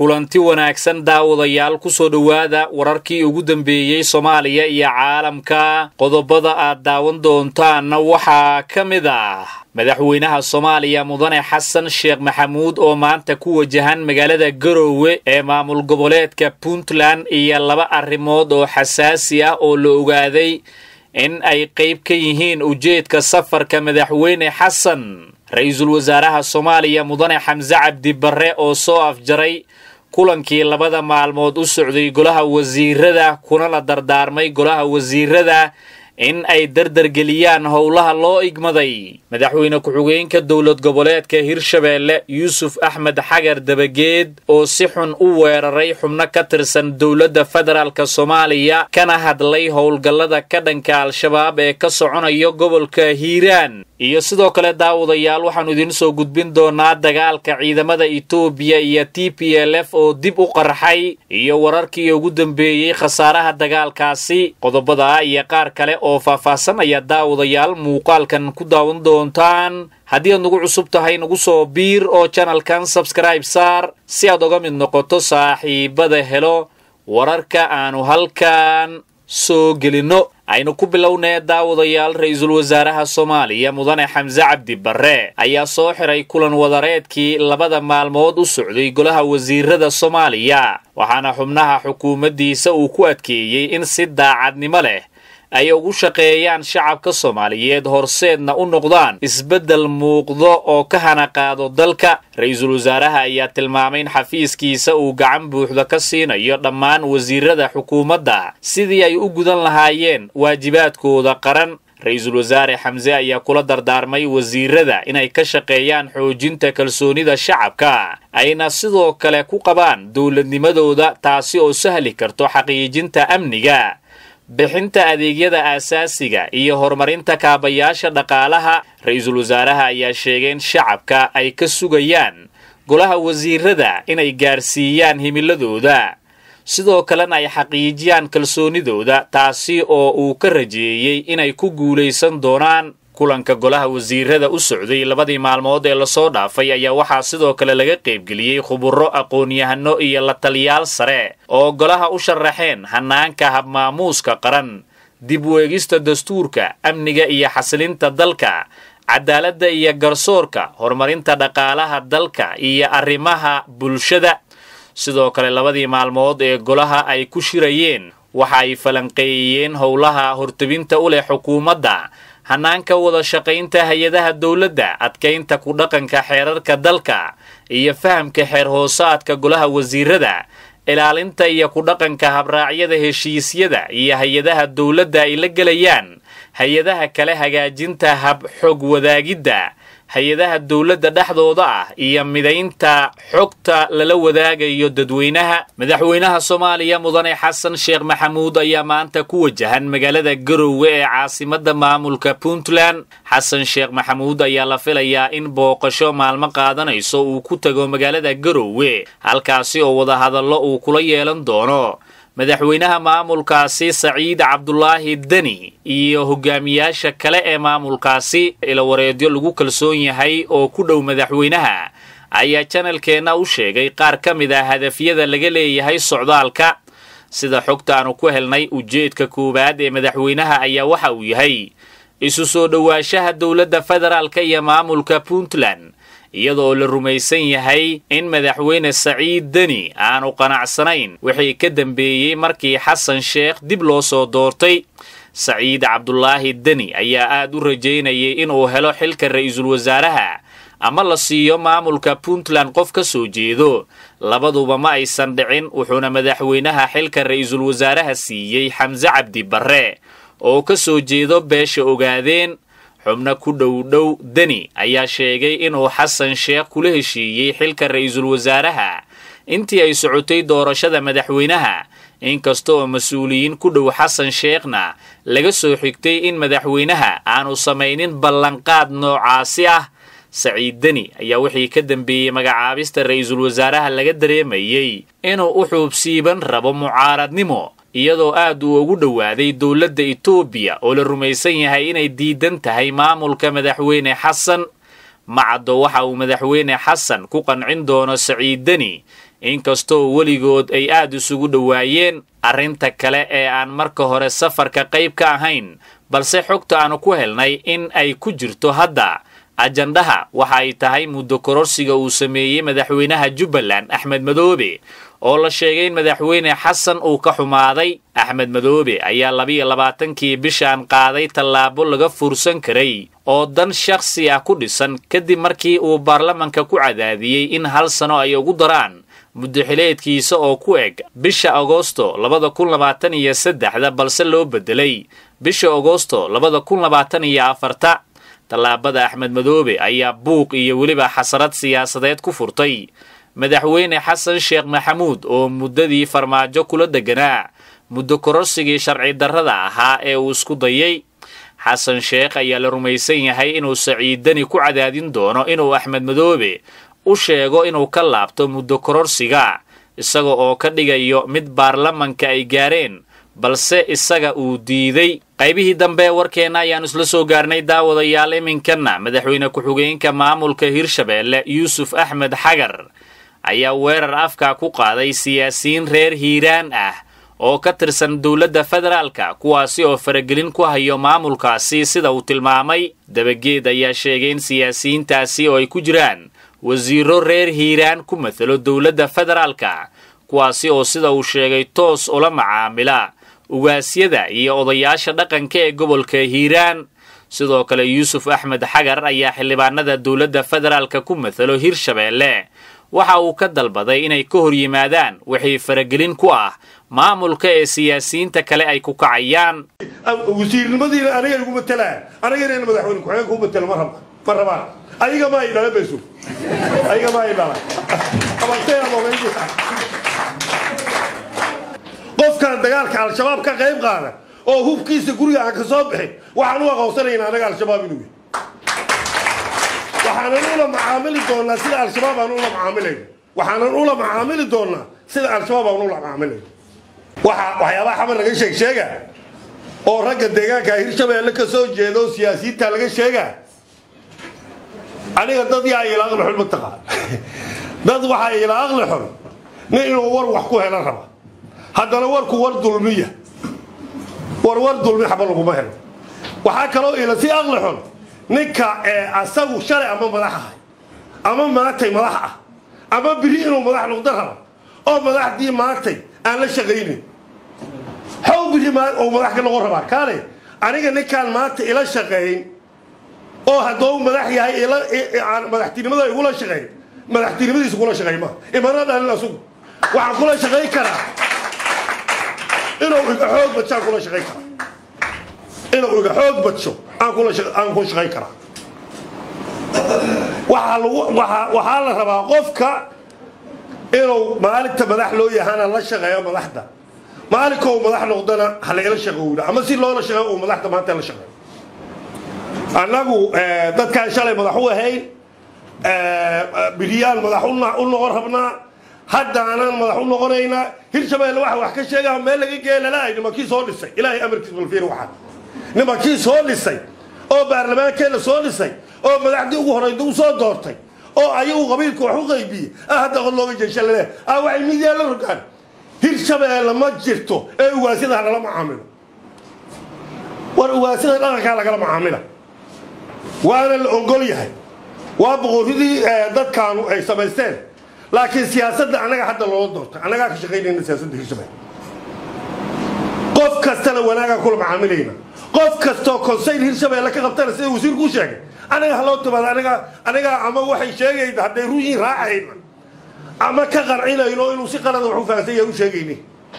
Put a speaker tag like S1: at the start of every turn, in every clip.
S1: kulanti wanaagsan daawadayaal ku soo dhowaada wararkii ugu dambeeyey soomaaliya iyo caalamka qodobada aad daawan doontaanna waxaa ka mid ah madaxweynaha soomaaliya mudane xasan sheekh maxamuud oo maanta ku wajahan magaalada garoowe ee maamul goboleedka puntland iyo laba arrimood oo xasaasi ah oo la ogaaday in ay qayb ka yihiin ujeedka safarka madaxweyne xasan ra-iisul wasaaraha soomaaliya mudane xamse cabdi barre oo soo afjaray kulankii labada maalmood u socday golaha wasiirada kuna la dardaarmay golaha wasiirada in ay dardargeliyaan howlaha loo igmaday madaxweyne ku-xigeenka dowlad goboleedka hirshabeelle yuusuf axmed xagar dabageed oo si xun u weeraray xubno ka tirsan dowladda federaalk soomaaliya kana hadlay howlgallada ka dhanka al-shabaab ee ka soconayo gobolka hiiraan iyo sidoo kale daawadayaal waxaannu idiin soo gudbin doonaa dagaalka ciidamada etoobiya iyo t p l f oo dib u qarxay iyo wararkii ugu dambeeyey khasaaraha dagaalkaasi qodobada iyo qaar kale oo faahfaahsan ayaa daawadayaal muuqaalkan ku daawan doontaan haddii aad nagu cusub tahay nagu soo biir oo janalkan sabskribe saar si aad oga mid noqoto saaxiibada helo wararka aanu halkan soo gelinno aynu ku bilownee daawadayaal ra-iisul wasaaraha soomaaliya mudane xamse cabdi barre ayaa soo xiray kulan wadareedkii labada maalmood u socday golaha wasiirada soomaaliya waxaana xubnaha xukuumaddiisa uu ku adkeeyey in si daacadnimo leh ay ugu shaqeeyaan shacabka soomaaliyeed horseedna u noqdaan isbeddel muuqdo oo ka hana qaado dalka ra-iisul wasaaraha ayaa tilmaamay in xafiiskiisa uu gacan buuxda ka siinayo dhammaan wasiirada xukuumadda sidii ay u gudan lahaayeen waajibaadkooda qaran ra-iisul wasaare xamse ayaa kula dardaarmay wasiirada inay ka shaqeeyaan xoojinta kalsoonida shacabka ayna sidoo kale ku qabaan dowladnimadooda taasi oo sahli karto xaqiijinta amniga bixinta adeegyada aasaasiga iyo horumarinta kaabayaasha dhaqaalaha ra-iisul wasaaraha ayaa sheegay in shacabka ay ka sugayaan golaha wasiirada inay gaarsiiyaan himiladooda sidoo kalena ay xaqiijiyaan kalsoonidooda taasi oo uu ka rajeeyey inay ku guulaysan doonaan kulanka golaha wasiirada u socday labadii maalmood ee lasoo dhaafay ayaa waxaa sidoo kale laga qaybgeliyey khuburo aqoon-yahano iyo la taliyaal sare oo golaha u sharaxeen hanaanka habmaamuuska qaran dib weegista dastuurka amniga iyo xasilinta dalka cadaaladda iyo garsoorka horumarinta dhaqaalaha dalka iyo arrimaha bulshada sidoo kale labadii maalmood ee golaha ay ku shirayeen waxa ay falanqeeyeen howlaha hortebinta u leh xukuumadda hanaanka wada shaqaynta hay-adaha dowladda adkaynta ku dhaqanka xeerarka dalka iyo fahamka xeer hoosaadka golaha wasiirada ilaalinta iyo ku dhaqanka habraacyada heshiisyada iyo hay-adaha dowladda ay la gelayaan hay-adaha kale hagaajinta hab xog wadaagidda hay-adaha dowladda dhexdooda ah iyo midaynta xogta lala wadaagayo dadweynaha madaxweynaha soomaaliya mudane xasan sheekh maxamuud ayaa maanta ku wajahan magaalada garoowe ee caasimadda maamulka puntland xasan sheekh maxamuud ayaa la filayaa in booqasho maalmo qaadanayso uu ku tago magaalada garoowe halkaasi oo wadahadallo uu kula yeelan doono madaxweynaha maamulkaasi saciid cabdulaahi deni iyo hogaamiyaasha kale ee maamulkaasi ilawareedyo lagu kalsoon yahay oo ku dhow madaxweynaha ayaa janalkeenna u sheegay qaar ka mid ah hadafyada laga leeyahay socdaalka sida xogta aanu ku helnay ujeedka koowaad ee madaxweynaha ayaa waxa uu yahay isu soo dhowaanshaha dowladda federaalka iyo maamulka puntland iyadoo la rumaysan yahay in madaxweyne saciid deni aanu qanacsanayn wixii ka dambeeyey markii xasan sheekh dib loo soo doortay saciid cabdulaahi deni ayaa aad u rajaynayay inuu helo xilka ra-iisul wasaaraha ama la siiyo maamulka puntland qof ka soo jeedo labaduba ma aysan dhicin wuxuuna madaxweynaha xilka ra-iisul wasaaraha siiyey xamse cabdi barre oo ka soo jeedo beesha ogaadeen xubno ku dhow dhow deni ayaa sheegay inuu xasan sheekh kula heshiiyey xilka ra-iisul wasaaraha intii ay socotay doorashada madaxweynaha inkasta oo mas-uuliyiin ku dhow xasan sheekhna laga soo xigtay in madaxweynaha aanu samaynin ballanqaad noocaasi ah saciid deni ayaa wixii ka dambeeyey magacaabista ra-iisul wasaaraha laga dareemayey inuu u xuubsiiban rabo mucaaradnimo iyadoo aad uu ugu dhowaaday dowladda etoobiya oo la rumaysan yahay inay diidan tahay maamulka madaxweyne xasan macaddo waxa uu madaxweyne xasan ku qancin doono saciid deni inkastoo weligood ay aad isugu dhowaayeen arrinta kale ee aan marka hore safarka qayb ka ahayn balse xogta aanu ku helnay in ay ku jirto hadda ajandhaha waxa ay tahay muddo kororsiga uu sameeyey madaxweynaha jubbaland axmed madoobe oo la sheegay in madaxweyne xasan uu ka xumaaday axmed madoobe ayaa labiyo labaatankii bishaan qaaday tallaabo laga fursan karay oo dan shakhsi ah ku dhisan kadib markii uu baarlamanka ku cadaadiyey in hal sano ay ugu daraan muddoxileedkiisa oo ku eg bisha agosto labada kun labaatan iyo saddexda balse loo beddelay bisha agosto labada kun labaatan iyo afarta tallaabada axmed madoobe ayaa buuq iyo weliba xasarad siyaasadeed ku furtay madaxweyne xasan sheekh maxamuud oo muddadii farmaajo kula deganaa muddo kororsigii sharci darrada ahaa ee uu isku dayay xasan sheekh ayaa la rumaysan yahay inuu saciidani ku cadaadin doono inuu axmed madoobe u sheego inuu ka laabto muddo kororsiga isaga oo ka dhigayo mid baarlamanka ay gaareen balse isaga uu diiday qaybihii dambe warkeenna ayaan isla soo gaarnay daawadayaal iminkanna madaxweyne ku-xigeenka maamulka hirshabeelle yuusuf axmed xagar ayaa weerar afka ku qaaday siyaasiyiin reer hiiraan ah oo ka tirsan dowladda federaalka kuwaasi oo faragelin ku hayo maamulkaasi sida uu tilmaamay dabageed ayaa sheegay in siyaasiyiintaasi oo ay ku jiraan wasiiro reer hiiraan ku matalo dowladda federaalka kuwaasi oo sida uu sheegay toos ula macaamila ugaasyada iyo odayaasha dhaqanka ee gobolka hiiraan sidoo kale yuusuf axmed xagar ayaa xildhibaanada dowladda federaalka ku matalo hirshabeelle waxa uu ka dalbaday inay ka hor yimaadaan wixii faragelin ku ah maamulka ee siyaasiyiinta kale ay ku kacayaan
S2: wasiirnimadiina aniga igu matelaa anigana in madaxweyne ku-xigeen ku matelo ma raba ma rabaan adiga ma ay dhala bayso adiga ma ay dhala qofkan dagaalka al-shabaab ka qayb qaada oo hubkiisa guriga aan ka soo bixin waxaan u aqoonsanaynaa anaga al-shabaab inuu yahay waxaanan ula macaamili doonaa sida al-shabaab aan ula macaamilayno waxaanan ula macaamili doonaa sida al-shabaab aan ula macaamilayno waxa waxyaabaha xamar laga sheeg sheega oo ragga deegaanka hirshabeelle ka soo jeeda oo siyaasiyiinta laga sheega aniga dad yaa ila aqli xun mataqaan dad waxaa ila aqli xun nin inuu war wax ku helo raba haddana warku war dulmiya war war dulmi xaba laguma helo waxaa kaloo ila si aqli xun ninka asagu shalay ama madax ahay ama maantay madax ah ama biri inuu madax noqdo raba oo madaxdii maantay aan la shaqaynin xow biri oo madax ka noqon rabaa kaale aniga ninkaan maanta ila shaqayn oo hadduu madax yahay madaxtinimada igula shaqeyn madaxtinimadiisa kula shaqey ma imana dhalin asugu waxaan kula shaqayn karaa inuu iga xoog badsho aan kula shaqayn karaa inuu iga xoog badsho aan kula aan ku shaqayn karaa waxaa lagu waxaa waxaa la rabaa qofka inuu maalinta madax loo yahana la shaqeeyo madaxda maalinkou madax noqdana ha lagala shaqowna ama si loola shaqeeyo uu madaxda maanta la shaqeeyo annagu dadkaan shalay madax u ahayn biriyaan madax u noqon rabnaa haddaanaan madax u noqonaynaa hirshabeelle waxa wax ka sheegaa meel laga geeya lalaay nimankii soo dhisay ilaahay amarkiis balfiir waxaa nimankii soo dhisay oo baarlamaankeena soo dhisay oo madaxdii ugu horeyda u soo doortay oo ayagu qabiilka wax u qaybiyey ah hadda qod looga jeesha laleeyahay ah waxay midiyaa la rogaan hirshabeelle ma jirto ee ugaasida ha lala macaamilo war ugaasida dhaqankaa lagala macaamila waana la ogol yahay waa boqorradii dadkaanu ay samaysteen laakiin siyaasadda annaga hadda loola doortay annagaa ka shaqaynayna siyaasadda hirshabeelle qof kastana wanaagaa kula macaamilayna qof kastoo konsayl hirshabeelle ka qabtana sida wasiirku u sheegay anaga ha loo timaado aniga aniga ama waxay sheegayna hadday ruyiin raacayna ama ka qarcinayno inuu si qalada wax u fahansan yahay u sheegayni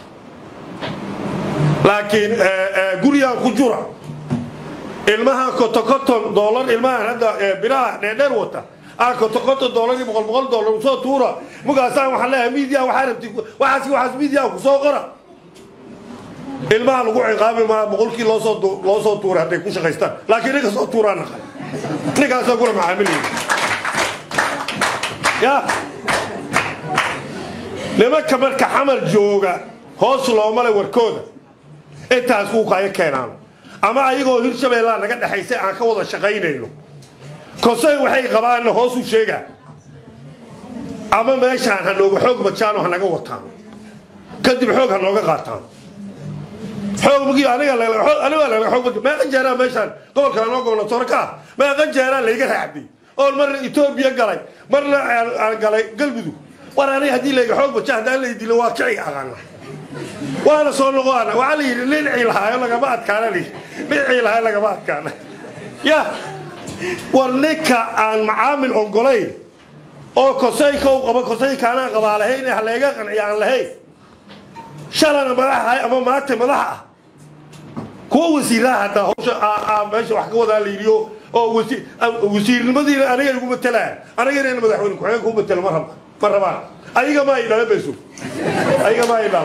S2: laakiin gurigaan ku jura ilmaha kotokoton doolar ilmahan hadda biraha dheerdheer wata aa kotokoton doolar iyo boqol boqol doolar usoo tuura mugaasaan waxaan leeyahay miidiya waxaa rabti waxaas waxaas miidiya kusoo qora ilmaha lagu ciqaabi maa boqolkii loosoo loo soo tuuray hadday ku shaqaystaan laakiin ninka soo tuuraa naqay ninkaasoo kula macaamilaya ya nimanka marka xamar jooga hoos looma le warkooda intaas kuu kaya keenaan ama ayagoo hirshabeellaa naga dhexaysay aan ka wada shaqaynayno konsey waxay qabaanna hoos u sheegaa ama meeshaan ha nooga xoog bajaano ha naga wataan kadib xoog ha nooga qaataan xoogmagii aniga aniga laga xoog baj meeqa jeeraa meeshaan gobolka anoo gobnatoore ka ah meeqa jeeraa layga raacday oon marna etoobiya galay marna aan galay galmudug war aniga haddii layga xoog baja haddaan lay dilo waa kici aqaana waana soo noqoana waxaa la yidhi nin ciilhaayo lagama adkaana la yidhi nin ciilhaayo lagama adkaana ya war ninka aan macaamil ogolayn oo kosayka u qabo kosayka anaan qabaa lahayn ha layga qanciya aan lahayn shalana madaxahay ama maanta madaxa ah kuwa wasiiraha hataa hawsha meesha wax ka wadaa la yidhi oo wasiirnimadiina aniga igu matelaa aniga inayna madaxweyne ku-xigeenka u matelo ma raba ma rabaan ayaga ma ay dhala mayso ayaga ma ay dhala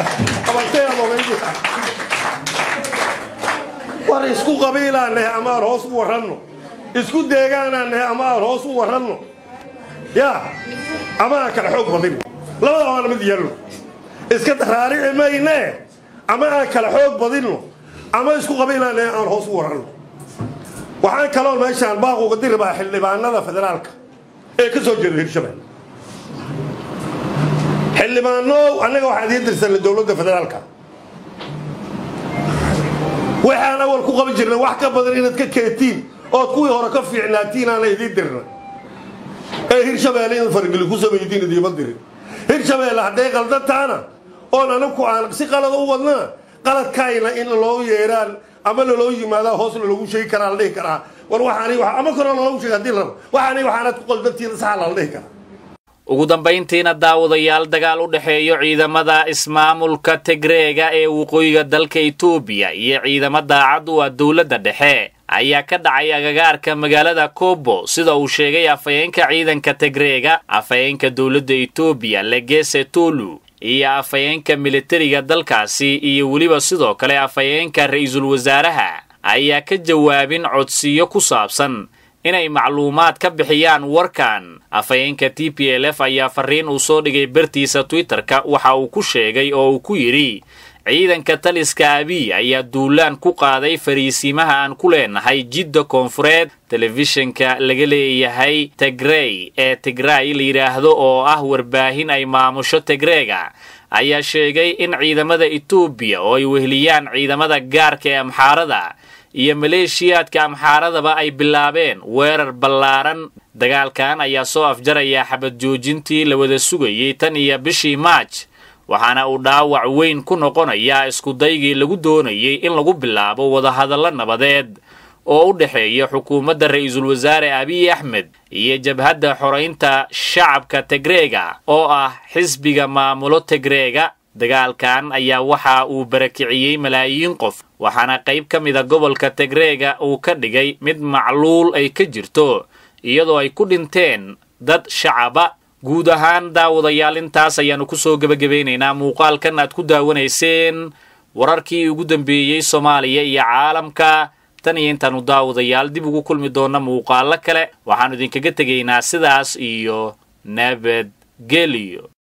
S2: war isku qabiilaan nahay ama aan hoos u waranno isku deegaanaan nahay ama aan hoos u waranno ya ama aan kala xoog badin labada waana mid yeelno iska raarici mayne ama aan kala xoog badinno ama isku qabiilaan nahay aan hoos u waranno waxaan kaloon meeshaan baaquga diribaa xildhibaanada federaalka ee ka soo jeeda hirshabelle xildhibaanow annaga waxaan idiin dirsanay dowladda federaalka waxaan awal ku qaban jirnay wax ka badan inaad ka keetiin ood kuwii hore ka fiicnaatiin aana idiin dirna ee hirshabeelle inaad fargeli ku samaydiin idiima dirin hirshabeelle hadday qaldantaana oon anagu aan si qalada u wadnana qaladkayna in loo yeeraan ama laloo yimaadaa hoos lalagu sheegi karaa la dhihi karaa war waxaani ama koroo lalagu sheegi hadii la rabo waxaani waxaanad ku qaldantiina saxa lala dhihi karaa
S1: ugu dambayntiina daawadayaal dagaal u dhexeeyo ciidamada ismaamulka tigreega ee waqooyiga dalka etoobiya iyo ciidamo daacad u ah dowladda dhexe ayaa ka dhacay agagaarka magaalada kobo sida uu sheegay afhayeenka ciidanka tigreega afhayeenka dowladda etoobiya legese tolu iyo afhayeenka militariga dalkaasi iyo weliba sidoo kale afhayeenka ra-iisul wasaaraha ayaa ka jawaabin codsiyo ku saabsan inay macluumaad ka bixiyaan warkan afhayeenka t p l f ayaa fariin uu soo dhigay bartiisa twitter-ka waxa uu ku sheegay oo uu ku yidhi ciidanka taliska abiy ayaa duulaan ku qaaday fariisiimaha aan ku leenahay jidda koonfureed telefishinka laga leeyahay tigrey ee tigray la yidhaahdo oo ah warbaahin ay maamusho tigreega ayaa sheegay in ciidamada etoobiya oo ay weheliyaan ciidamada gaarka ee amxaarada iyo maleeshiyaadka amxaaradaba ay bilaabeen weerar ballaaran dagaalkan ayaa soo afjaraya xabad joojintii la wada sugayay tan iyo bishii maaj waxaana uu dhaawac weyn ku noqonayaa iskudaygii lagu doonayay in lagu bilaabo wadahadallo nabadeed oo u dhexeeya xukuumadda ra-iisul wasaare abiy axmed iyo jabhadda xoraynta shacabka tigreega oo ah xisbiga maamulo tigreega dagaalkan ayaa waxa uu barakiciyey malaayiin qof waxaana qayb ka mida gobolka tigreega uu ka dhigay mid macluul ay ka jirto iyadoo ay ku dhinteen dad shacaba guud ahaan daawadayaal intaas ayaannu kusoo gebagabaynaynaa muuqaalkan aad ku daawanayseen wararkii ugu dambeeyey soomaaliya iyo caalamka tan iyo intaannu daawadayaal dib ugu kulmi doonna muuqaallo kale waxaannu idinkaga tegaynaa sidaas iyo nabadgelyo